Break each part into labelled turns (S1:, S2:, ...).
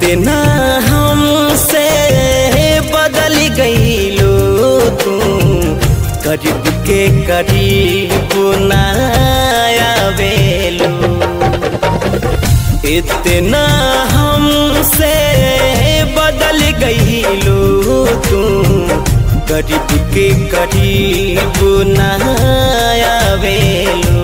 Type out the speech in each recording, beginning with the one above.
S1: इतना हमसे बदल गईलो तू करीब के करीब नायावेलो इतना हमसे बदल गईलो तू करीब के करीब नायावेलो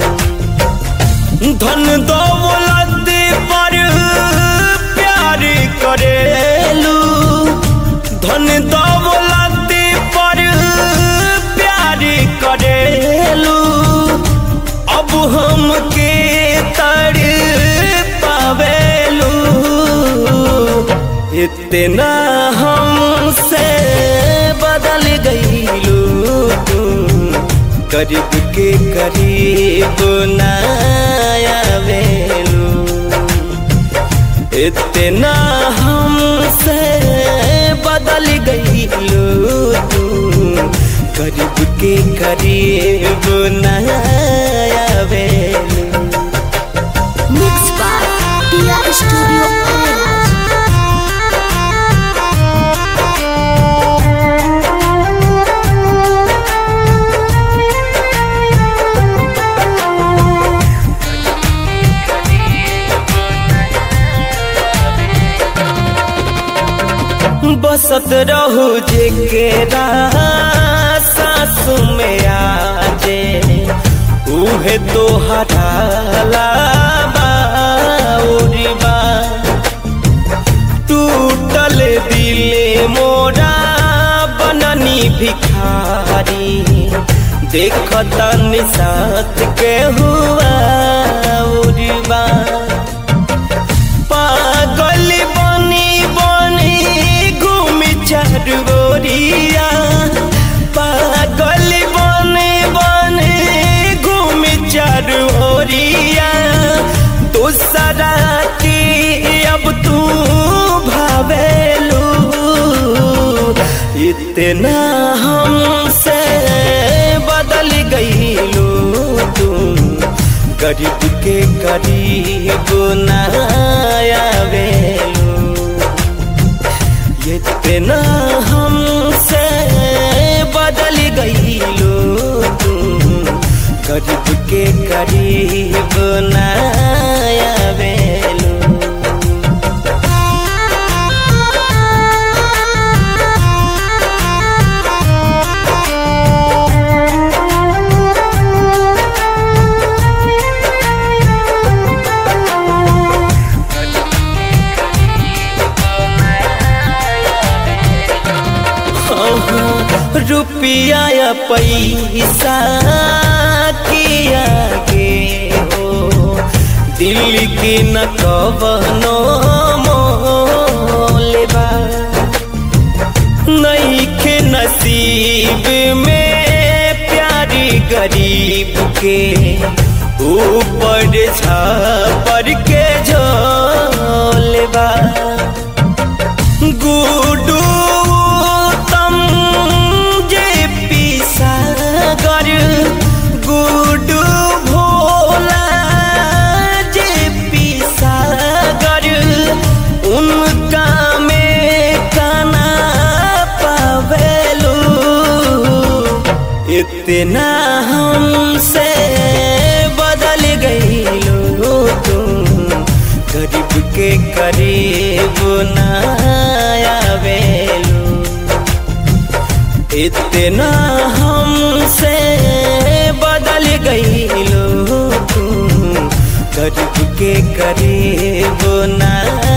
S1: धन दौलत पर प्यार करेलू धन दौलत पर प्यार करेलू अब हमके तर पावेलू इतना हमसे बदल गईलू तू करीब के करीब नायावेलू इतना हमसे बदल गईलू तू करीब के करीब नायावेलू
S2: Mixed by Tia Studio Arenas.
S1: बसत रहू जेकेरा सास में आजे उहे तो हटाला बाउरीबा टूटल दिले मोरा बननी भिखारी देखता निसात के हुआ उरीबा पागल बनी बनी घूमी चरगोरिया पागल बनी बनी घूमी चरगोरिया दूसरा की अब तू भावेलू इतना हमसे बदल गईलू तू गरीब के करीब नायावेलू इतना हमसे बदल गईलू तू गरीब के करीब नायावेलू रुपया या पैसा किया गे हो दिल की न कवनो मोलेबा नहीं के नसीब में प्यारी गरीब के ऊपर छापर के झोलेबा गुडू तम जे पिसागर गुडू भोला जे पिसागर उनका में काना पावेलू इतना हमसे बदल गईलो तुम गरीब के करीब नायावेलू इतना हमसे बदल गईलो तुम गरीब के करीब ना